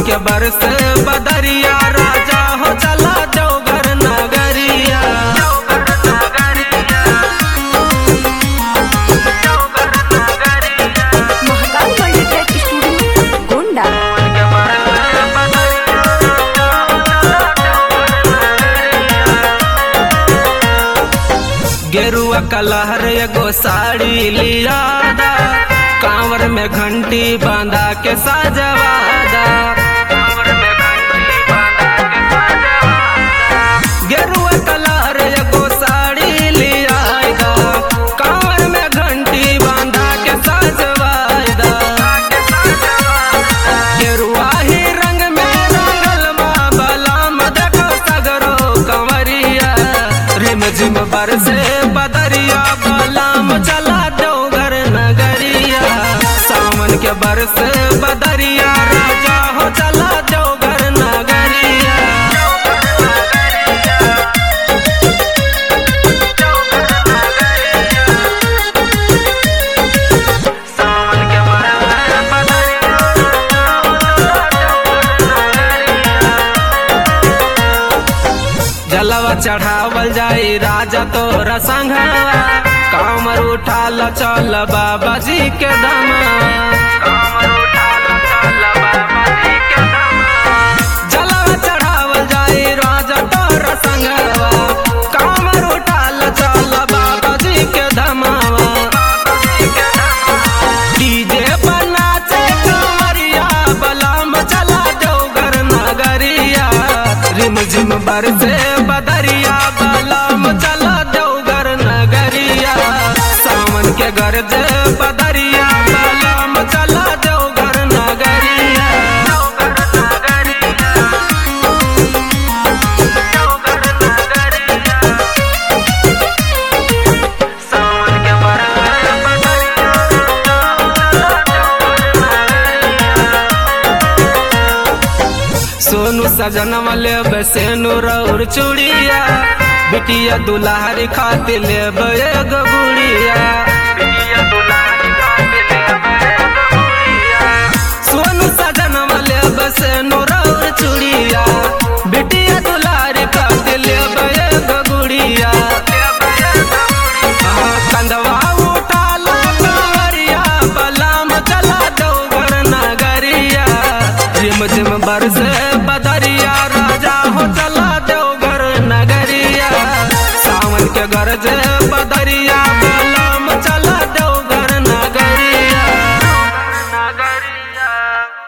के बरस बदरिया राजा हो चला देवघर नगरिया महाकाल मल्टीटेक स्टूडियो गोंडा गेरुआ कलहर एगो साड़ी लियादा कांवर में घंटी बांधा के साजवादा गेरुआ कलहर एगो साड़ी लियादा कांवर में घंटी बांधा के साजवादा गेरुआ ही रंग में रंगल माँ बलाम देखो सगरो कंवरिया रिम झिम बरसे बदरिया बलाम चला दो घर नगरिया सावन के बरसे बदरिया राजा हो चला दो घर नगरिया जलवा चढ़ावल जाई राजा तोरा संघवा कामर उठाल चल बाबा जी के जलवा चढ़ावल जाई राजा तोरा संघवा कामर उठाल चल बाबा जी के धमावा डीजे बना चे कंवरिया बलाम चला देवघर नगरिया रिम झिम बरसे बदरिया बलाम चला देवघर नगरिया सावन के गरज बदरिया बलाम चला देवघर नगरिया सोनू सजन वाले बसेनु रौर चूड़िया बिटिया दुलारी खातिर लेब एगो गुड़िया सोनू सजन वाले बसेनु रौर चूड़िया बिटिया दुलारी खातिर लेब एगो गुड़िया हाँ, कंधवा उठा लो कंवरिया बलाम चला दो घर नगरिया रिम झिम बरसे